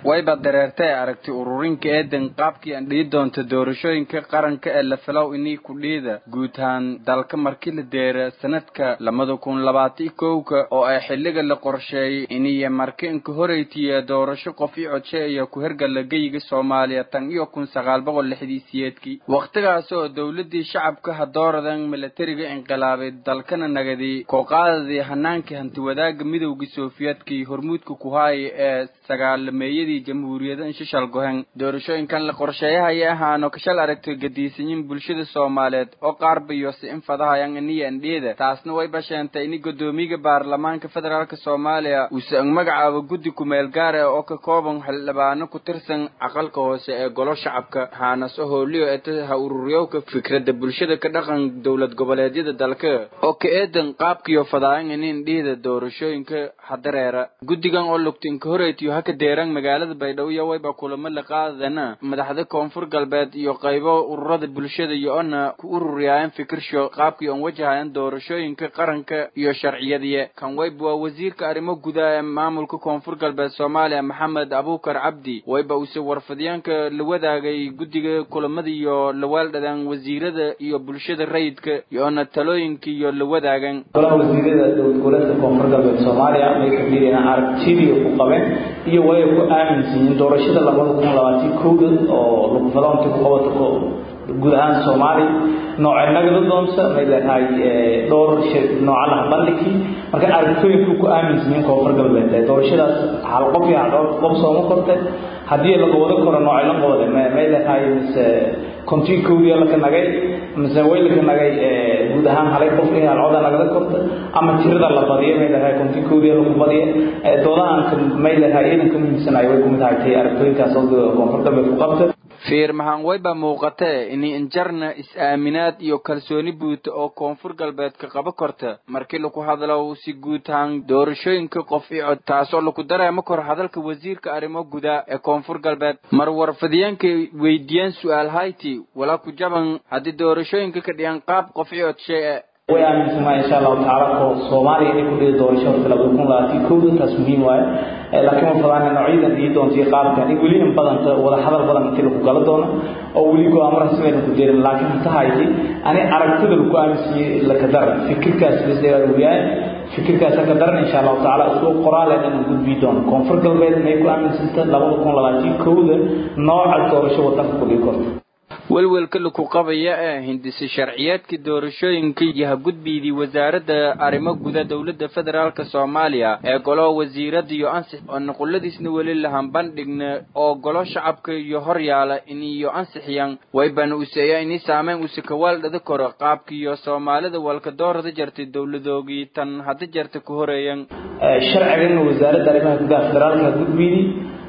wayba dareertay aragti ururinka eedan qaabkii aan dhihi doonta doorashooyinka qaranka ee la filow inii kudhiida guud ahaan dalka markii la deera sanadka labada kun labaatan kowka oo ay xilliga la qorsheeyay iniyo marka inka horeytiya doorasho qof i codsheeya ku hergala geyiga soomaaliya tan iyo kun sagaal boqol lixdii siyeedkii wakhtigaas oo dowladii shacabka hadooradan milatariga inqilaabay dalkana nagadi kooqaadadii hanaankii hantiwadaaga midowgii sofiyeedkii hormuudka kuhaaya ee sagaalameeyadii jamhuuriyada shishal gohen doorashooyinkan la qorsheeyahaya ahaano kashal aragtay gadiisanyin bulshada soomaaliyeed oo qaarba iyo si in fadahayan iniya indhiida taasna way basheentay ini guddoomiyaga baarlamaanka federaalk soomaaliya uuse ang magacaabo guddi kumeel gaar ah oo ka kooban xildhibaano ku tirsan aqalka hoose ee golo shacabka haanaso hooliyo eta ha ururiyowka fikradda bulshada ka dhaqan dowlad goboleedyada dalka oo ka eedan qaabkiyo fadaayan ini indhiida doorashooyinka hadareera guddigan oo lugta inka horeytiyo haka deeran magaalada baydhabo iyo wayba kulamo la qaadana madaxda koonfur galbeed iyo qaybo ururada bulshada iyo ona ku ururiyaayan fikirsho qaabkii oon wajahayan doorashooyinka qaranka iyo sharciyadiye kan wayba waa wasiirka arrimo gudaha ee maamulka koonfur galbeed soomaaliya maxamed abuukar cabdi wayba uuse warfadyaanka la wadaagay guddiga kulamada iyo lawaaldhadan wasiirada iyo bulshada rayidka iyo ona talooyinka iyo la wadaagan golaha wasiirada dowlad goboleedka koonfur galbeed soomaaliya may ka fiiriyeen aragtidii ku qabeen iyo way ku aaminsan yihiin doorashada labada kun labaatan kowda oo lagu fadaonta ku qabato guud ahaan soomaali nooca nagada doonta may leedahay dhowr nooca laha bandhigii marka aragtooyinku ku aaminsan yihiin koonfur galbeed doorashadaas hal qof iyo hal qof sooma korte haddii laga wada koro nooca la qabada may leedahay mise kontii kowdiya laka nagay mise way laka nagay guud ahaan halay qof iyo hal coda nagada korta ama tirada la badiyo may leedahay kontii kowdiya lagu badiyo doodahanka may leedahay ciidanka muhiimsanayo way kumid ahay aragtooyinkaas oo koonfur galbeed ku qabta fiirmahan wayba muuqatee ini injarna is-aaminaad iyo kalsooni buuta oo koonfur galbeedka qaba korta markii laku hadlo si guud ahaan doorashooyinka qof i cod taasoo laku dareemo kor hadalka wasiirka arrimo gudaa ee koonfur galbeed mar warfadyaanka weydiiyeen su-aal hayti walaa ku jaban haddii doorashooyinka ka dhigan qaab qof i cod shee way aaminsanaa insha allahu tacaala ko soomaaliya inay ku dhihi doorasho horta labada kun labaatan kowda taas muhiim waaye laakiin ma fadaana noocyadan dhihi doonta iyo qaabkan in weli in badanta wada hadal badan intii lagu gala doono oo weli go-aamo rasmiayna ku jeerin laakiin hata hayti ani aragtida lagu aaminsanyay laka daran fikirkaas bisawaayahay fikirkaas ka daran insha allahu tacaala isoo qoraale inaan gudbii doono koonfur galbeed may ku aaminsanta labada kun labaatan kowda nooca doorasho wadanka ku dhihi korta welwelka laku qabaya ee hindise sharciyeedka doorashooyinka iyo hagudbiydii wasaaradda arrimo guda dowladda federaalk soomaaliya ee golo wasiirada iyo ansix oo nuquladiisna weli lahan bandhigna oo golo shacabka iyo horyaala iniyo ansixiyan waybana useeya ini saameyn use kawaaldhada koro qaabkiiyo soomaalida walka doorada jartay dowladoogii tan hadda jarta ku horeeyan sharcigan wasaaradda arrimaha gudaha federaalka hagudbiydi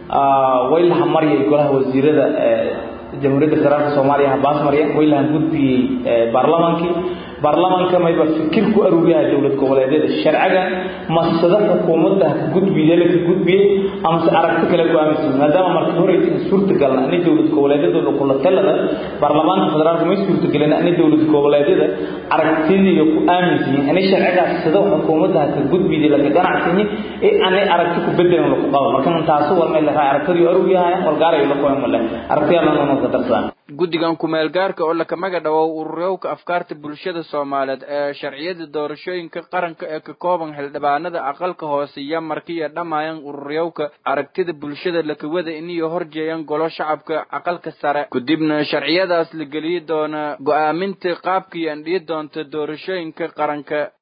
way laha maryay golaha wasiirada jamhuuriyadda federaalka soomaaliya habaas marya way lahan gudbiyey baarlamaankii baarlamaanka mayba fikir ku aruuriyaha dowlad goboleedyada sharciga masada xukuumadda ka gudbiye laka gudbiyey amase aragti kale ku aaminsan maadaama marka horeysa in suurtagalna ani dowlad goboleedyadooda kula talada baarlamaanka federaalka may suurtagelina ani dowlad goboleedyada aragtidiiyo ku aaminsan yihin ani sharcigaas sida xukuumadda ka gudbiyey laka ganacsanyi ee ani aragti ku bedelan laku qabo marka taasu war may lahaa aragtidii aruuriyahaya walgaarayo la qoyan male aragtiyalanano ka darsadaan guddigan kumeel gaarka oo laka maga dhawow ururowka afkaarta bulshada soomaaliyeed ee sharciyada doorashooyinka qaranka ee ka kooban xildhibaanada aqalka hoose iyo markiiyo dhamaayan ururyowka aragtida bulshada lakawada iniyo horjeeyan golo shacabka aqalka sare kadibna sharciyadaas la geliyi doona go-aaminta qaabkii andhiyi doonta doorashooyinka qaranka